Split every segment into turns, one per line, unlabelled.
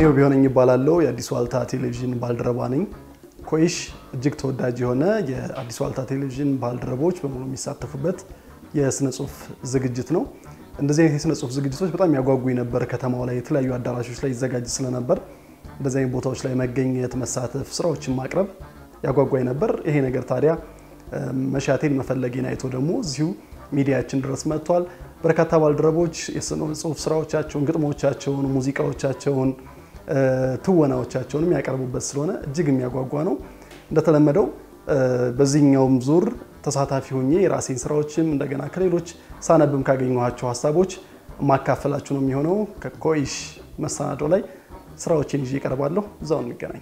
ኢዮብ ቢሆነኝ ይባላለው የአዲስ ዋልታ ቴሌቪዥን ባልደረባ ነኝ። ኮይሽ እጅግ ተወዳጅ የሆነ የአዲስ ዋልታ ቴሌቪዥን ባልደረቦች በሙሉ የሚሳተፉበት የስነ ጽሁፍ ዝግጅት ነው። እንደዚህ አይነት የስነ ጽሁፍ ዝግጅቶች በጣም ያጓጉኝ ነበር። ከተማው ላይ የተለያዩ አዳራሾች ላይ ይዘጋጅ ስለነበር እንደዚህ አይነት ቦታዎች ላይ መገኘት፣ መሳተፍ፣ ስራዎችን ማቅረብ ያጓጓኝ ነበር። ይሄ ነገር ታዲያ መሻቴን መፈለጌን አይቶ ደግሞ እዚሁ ሚዲያችን ድረስ መጥቷል። በርካታ ባልደረቦች የስነ ጽሁፍ ስራዎቻቸውን፣ ግጥሞቻቸውን፣ ሙዚቃዎቻቸውን፣ ትወናዎቻቸውን የሚያቀርቡበት ስለሆነ እጅግ የሚያጓጓ ነው። እንደተለመደው በዚህኛውም ዙር ተሳታፊ ሆኜ የራሴን ስራዎችም እንደገና ከሌሎች ሳነብም ካገኘኋቸው ሀሳቦች ማካፈላችሁ ነው የሚሆነው። ከኮይሽ መሰናዶ ላይ ስራዎችን ይዤ እቀርባለሁ። እዛው እንገናኝ።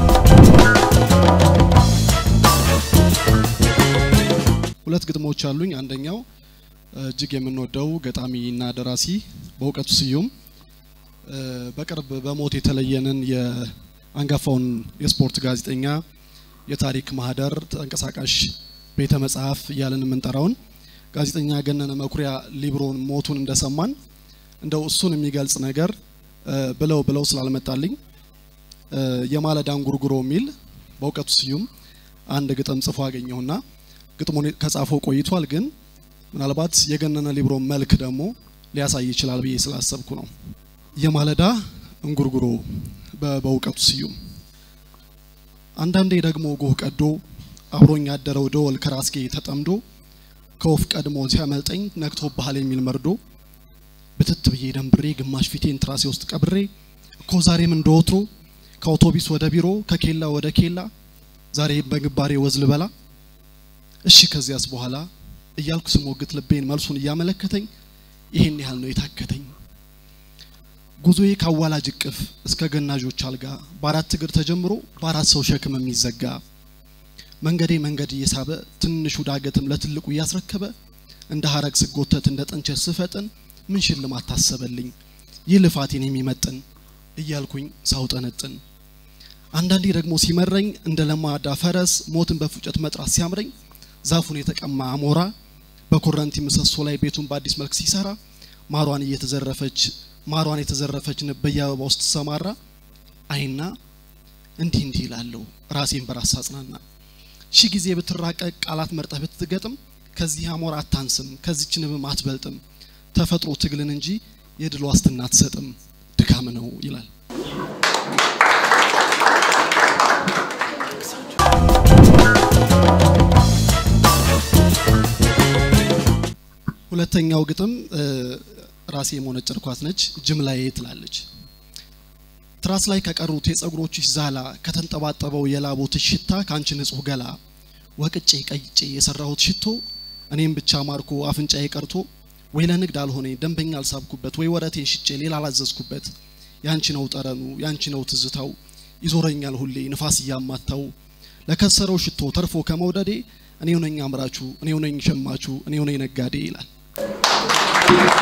ሁለት ግጥሞች አሉኝ። አንደኛው እጅግ የምንወደው ገጣሚ እና ደራሲ በእውቀቱ ስዩም በቅርብ በሞት የተለየንን የአንጋፋውን የስፖርት ጋዜጠኛ የታሪክ ማህደር ተንቀሳቃሽ ቤተ መጽሐፍ እያለን የምንጠራውን ጋዜጠኛ ገነነ መኩሪያ ሊብሮን ሞቱን እንደሰማን እንደው እሱን የሚገልጽ ነገር ብለው ብለው ስላልመጣልኝ የማለዳ እንጉርጉሮ የሚል በእውቀቱ ስዩም አንድ ግጥም ጽፎ አገኘሁና ግጥሙን ከጻፈው ቆይቷል፣ ግን ምናልባት የገነነ ሊብሮ መልክ ደግሞ ሊያሳይ ይችላል ብዬ ስላሰብኩ ነው። የማለዳ እንጉርጉሮ በእውቀቱ ስዩም አንዳንዴ ደግሞ ጎህ ቀዶ አብሮኝ ያደረው ደወል ከራስጌ ተጠምዶ ከወፍ ቀድሞ ሲያመልጠኝ ነግቶ ባህል የሚል መርዶ ብትት ብዬ ደንብሬ ግማሽ ፊቴን ትራሴ ውስጥ ቀብሬ እኮ ዛሬም እንደወትሮ ከአውቶቢስ ወደ ቢሮ ከኬላ ወደ ኬላ ዛሬ በግንባሬ ወዝ ልበላ እሺ ከዚያስ በኋላ እያልኩ ስሞግት ልቤን መልሱን እያመለከተኝ ይሄን ያህል ነው የታከተኝ። ጉዞዬ ከአዋላጅ እቅፍ እስከ ገናዦች አልጋ በአራት እግር ተጀምሮ በአራት ሰው ሸክም የሚዘጋ መንገዴ መንገድ እየሳበ ትንሹ ዳገትም ለትልቁ እያስረከበ እንደ ሀረግ ስጎተት እንደ ጥንቸት ስፈጥን ምን ሽልማት ታሰበልኝ ይህ ልፋቴን የሚመጥን እያልኩኝ ሳውጠነጥን አንዳንዴ ደግሞ ሲመረኝ እንደ ለማዳ ፈረስ ሞትን በፉጨት መጥራት ሲያምረኝ ዛፉን የተቀማ አሞራ በኮረንቲ ምሰሶ ላይ ቤቱን በአዲስ መልክ ሲሰራ ማሯን እየተዘረፈች ማሯን የተዘረፈች ንብ በየአበባ ውስጥ ሰማራ አይና እንዲህ እንዲህ ይላለሁ ራሴን በራስ አጽናና ሺህ ጊዜ ብትራቀቅ ቃላት መርጠህ ብትገጥም ከዚህ አሞራ አታንስም ከዚች ንብም አትበልጥም ተፈጥሮ ትግልን እንጂ የድል ዋስትና አትሰጥም ድካም ነው ይላል። ሁለተኛው ግጥም ራሴ የሞነጨርኳት ነች። ጅምላዬ ትላለች። ትራስ ላይ ከቀሩት የጸጉሮችሽ ዛላ ከተንጠባጠበው የላቦትሽ ሽታ ከአንቺ ንጹህ ገላ ወቅጬ ቀይጬ የሰራሁት ሽቶ እኔም ብቻ ማርኮ አፍንጫዬ ቀርቶ ወይ ለንግድ አልሆነ ደንበኛ አልሳብኩበት ወይ ወረቴን ሽጬ ሌላ አላዘዝኩበት ያንቺ ነው ጠረኑ ያንቺ ነው ትዝታው ይዞረኛል ሁሌ ንፋስ እያማታው ለከሰረው ሽቶ ተርፎ ከመውደዴ እኔው ነኝ አምራቹ እኔው ነኝ ሸማቹ እኔው ነኝ ነጋዴ ይላል።